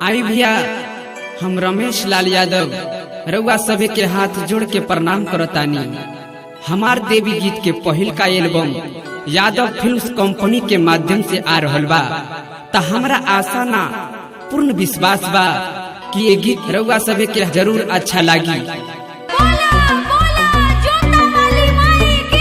आई भैया हम रमेश लाल यादव रउआ सभे के हाथ जोड़ के प्रणाम करतानी हमार देवी गीत के पहिल का एल्बम यादव फिल्म्स कंपनी के माध्यम से आ रहल बा त हमरा आशा ना पूर्ण विश्वास बा कि ये गीत रउआ सभे के जरूर अच्छा लागी बोला बोला जोता वाली माई की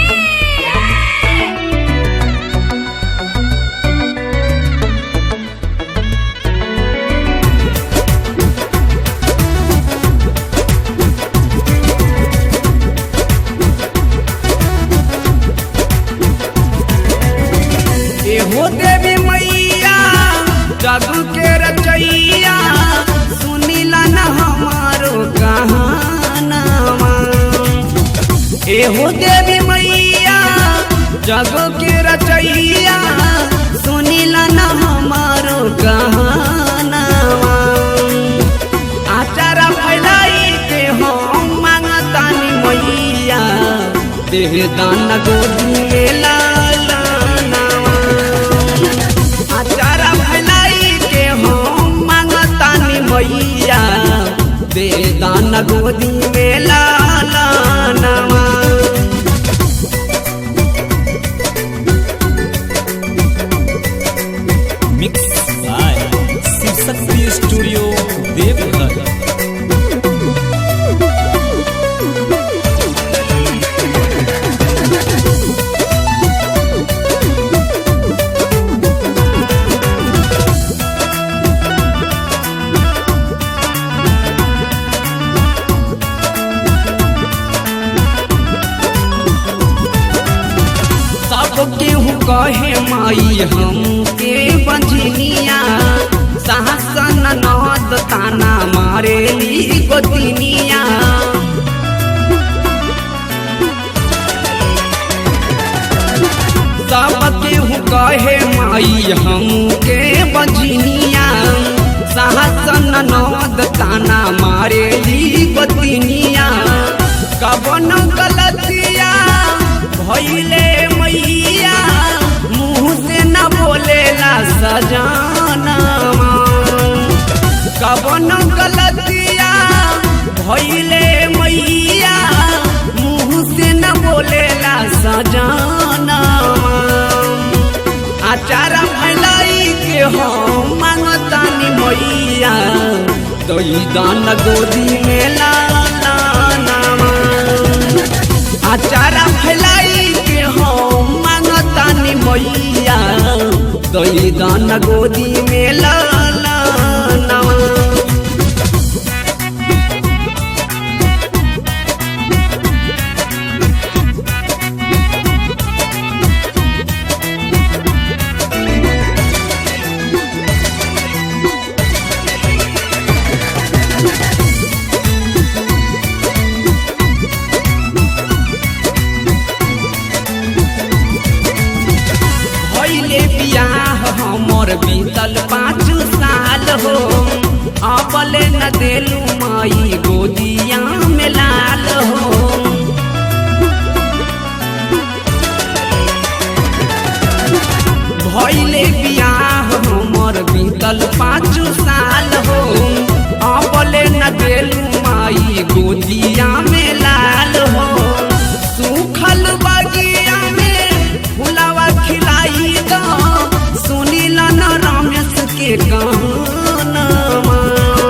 एहो देवी मैया जादू के रचैया सुनीला न हमारो कहानावा एहो देवी मैया जादू के रचैया सुनीला न हमारो कहानावा आचारा फैलाई के हम मांगतानी मैया देह दान गोदी में लाला नावा आचारा फैलाई के हम मांगतानी मैया देह दान गोदी में लाला नावा mix by Shivshakti studio Deoghar सब केहू कहे माई हमके बंझनिया सहसन नद ताना मारेली गोतिनिया सब केहू कहे माई हमके बंझनिया सहसन नद ताना मारेली गोतिनिया कवन गलतिया भैले मैया मुँह से न बोलेला सजानवा कवन गलतिया भैले मैया मुँह से न बोलेला सजानवा आचारा फैलाई के हम मांगतानी मैया दई दान गोदी में लाला नामा आचारा फैलाई के हम मांगतानी मैया दई दान गोदी में लाला नामा भैले बियाह हमर बीतल पाँच साल हो अबले न देलू माई गोदिया में लाल हो भैले बियाह हमर बीतल पाँच साल हो अबले न देलू माई गोदिया में लाल हो सूखल बगिया में फुलावा खिलाई दो सुनील न रमेश के गानवा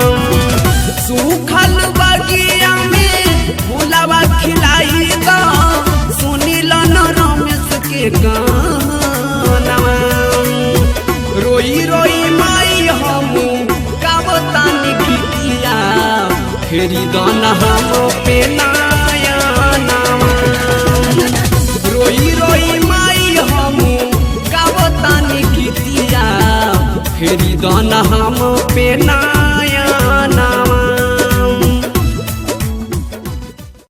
सूखल बगिया में फुलावा खिलाई दो सुनील न रमेश के गानवा रोई रोई माई हम गावतानी गीतिया फेरी दाना हम पे नाया नामा रोई रोई माई हम गावतानी गीतिया फेरी दाना हम पे ना